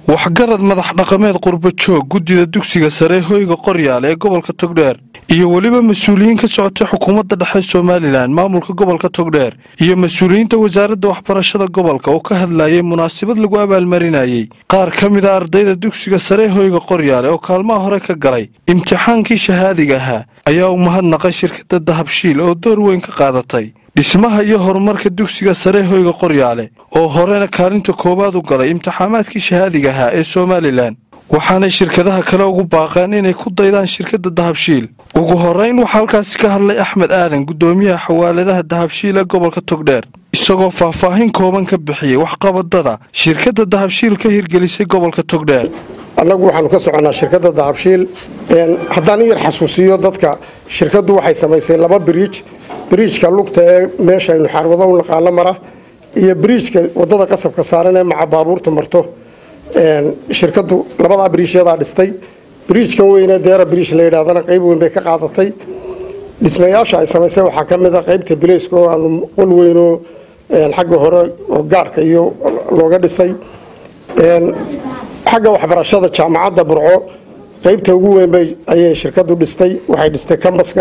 waxgarad madax dhaqameed qurba joog guddida dugsiga sare hoyga qoryaale ee gobolka togdheer iyo weliba mas-uuliyiin ka socotay xukuumadda dhexe somalilan maamulka gobolka togdheer iyo mas-uuliyiinta wasaaradda waxbarashada gobolka oo ka hadlayay munaasabad lagu abaalmarinayey qaar ka mid a ardayda dugsiga sare hoyga qoryaale oo kaalmaha hore ka galay imtixaankii shahaadiga ahaa ayaa u mahadnaqay shirkadda dahabshiil oo door weyn ka qaadatay dhismaha iyo horumarka dugsiga sare hoyga qoryaale oo horena kaalinta koowaad u galay imtixaamaadkii shahaadiga ahaa ee somalilan waxaanay shirkadaha kale ugu baaqeen inay ku daydaan shirkadda dahabshiil ugu horeyn waxaa halkaasi ka hadlay axmed aadan guddoomiyaha xawaaladaha dahabshiil ee gobolka togdheer isagoo faahfaahin kooban ka bixiyey waxqabadada shirkadda dahabshiil ka hirgelisay gobolka togdheer annagu waxaanu ka soconnaa shirkadda dahabshiil haddaan in yar xasuusiyo dadka shirkaddu waxay samaysay laba biriij biriijka lugta ee meesha aynu xaarwado u naqaano mara iyo biriijka waddada qasabka saaran ee maca baabuurtu marto shirkaddu labadaa biriijyadaa dhistay biriijkan weyne deera biriij la yidhahdana qayb weyn bay ka qaadatay dhismayaasha ay samaysay waxaa ka mid a qaybta bilayska oo aanu qol weynoo xagga hore oo gaarka iyo looga dhisay xagga waxbarashada jaamacadda burco qaybta ugu weyn ayay shirkaddu dhistay waxay dhistay kambaska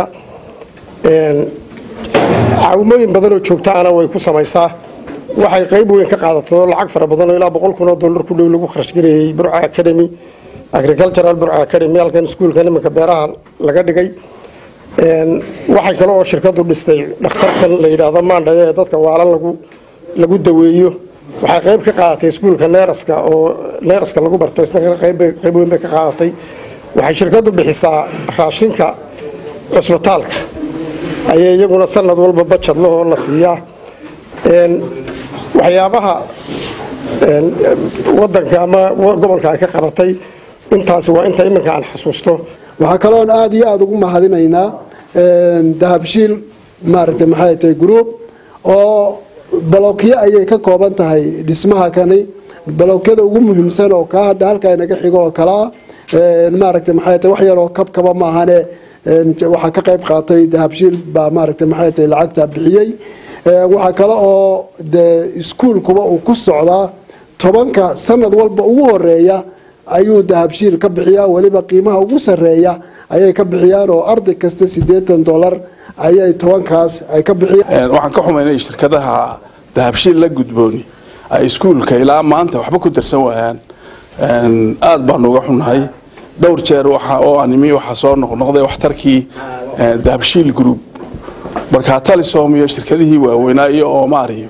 caawimooyin badanoo joogtaana way ku samaysaa waxay qayb weyn ka qaadato lacag fara badanoo ilaa boqol kun oo dollar ku dhow lagu kharash gareeyey burca academy agricultural burca academy halkan iskuulkan iminka beeraha laga dhigay waxay kale oo shirkaddu dhistay dhakhtarkan la yidhaahdo maandhaye ee dadka waalan lagu lagu daweeyo waxay qayb ka qaadatay iskuulka neeraska oo neeraska lagu barto isna qayb weyn bay ka qaadatay waxay shirkaddu bixisaa raashinka cusbitaalka ayay iyaguna sanad walba bajad lahoo la siiyaa waxyaabaha wadanka ama gobolka ay ka qabatay intaasi waa inta iminka aan xasuusto waxaa kaloon aada iyo aada ugu mahadinaynaa dahabshiil maaragtay maxay tahay group oo balokyo ayay ka kooban tahay dhismaha kani balokyada ugu muhiimsan oo kaa hadda halkaa inaga xigo oo kalea maaragtay maxay tahay wax yaroo kabkaba maahane waxaa ka qayb qaatay dahabshiil baa maaragtay maxay tahay lacagta bixiyey waxaa kale oo dee iskuulkuba uu ku socdaa tobanka sanad walba ugu horeeya ayuu dahabshiil ka bixiyaa weliba qiimaha ugu sareeya ayay ka bixiyaan oo arday kasta siddeetan dollar ayay tobankaas ay ka bixiyaan waxaan ka xumaynay shirkadaha dahabshiil la gudbooni ay iskuulka ilaa maanta waxba ku darsan waayaan aada baanu uga xunnahay dhowr jeer waxa oo animi waxaa soo noqnoqday waxtarkii dahabshiil group markaa talisom iyo shirkadihii waaweynaa iyo oomaar iyo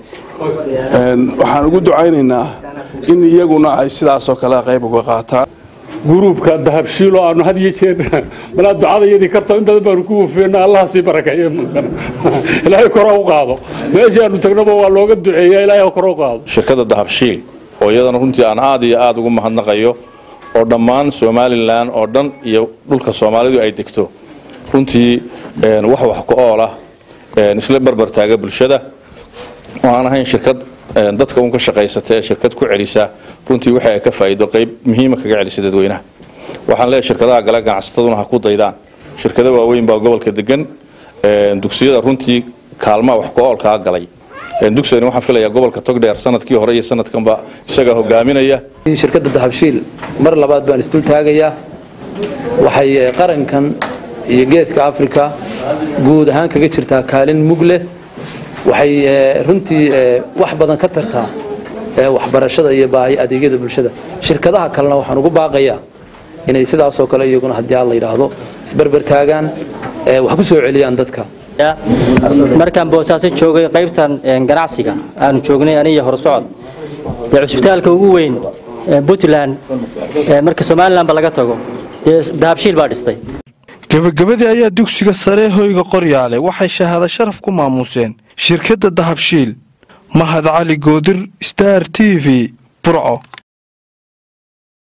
waxaan ugu ducaynaynaa in iyaguna ay sidaasoo kale qayb uga qaataan gruubka dahabshiil oo aanu had iyo jeer malaa ducada iyadii karta in badan baanu ku wufeena allaha sii barakeeyo ilaahay kora u qaado meeshii aanu tagnaba waa looga duceeya ilaahay kora u qaado shirkadda dahabshiil oo iyadana runtii aan aada iyo aada ugu mahadnaqayo oo dhammaan somalilan oo dhan iyo dhulka soomaalidu ay degto runtii wax wax ku ool ah isla barbar taaga bulshada oo aan ahayn shirkad dadka un ka shaqaysata ee shirkad ku celisa runtii waxa ay ka faa'iido qayb muhiima kaga celisa dadweynaha waxaan leeyahay shirkadaha gale ganacsataduna ha ku daydaan shirkado waaweyn baa gobolka degan dugsiyada runtii kaalmaha wax ku oolkaa galay dugsigani waxaan filayaa gobolka togdheer sanadkii hore iyo sanadkanba isagaa hogaaminaya shirkadda dahabshiil mar labaad baan isdul taagayaa waxay qarankan iyo geeska africa guud ahaan kaga jirtaa kaalin mug leh waxay runtii wax badan ka tartaa waxbarashada iyo baahi adeegyada bulshada shirkadaha kalena waxaan ugu baaqayaa inay sidaasoo kale iyaguna haddii aan la yidhaahdo isberber taagaan wax ku soo celiyaan dadka markaan boosaaso joogay qaybtan ganacsiga aanu joognay aniyo horsocod dee cusbitaalka ugu weyn puntland marka somalilanba laga tago dee dahabshiil baa dhistay gebagabadii ayaa dugsiga sare hoyga qoryaale waxay shahaado sharaf ku maamuuseen shirkadda dahabshiil mahad cali goodir star t v burco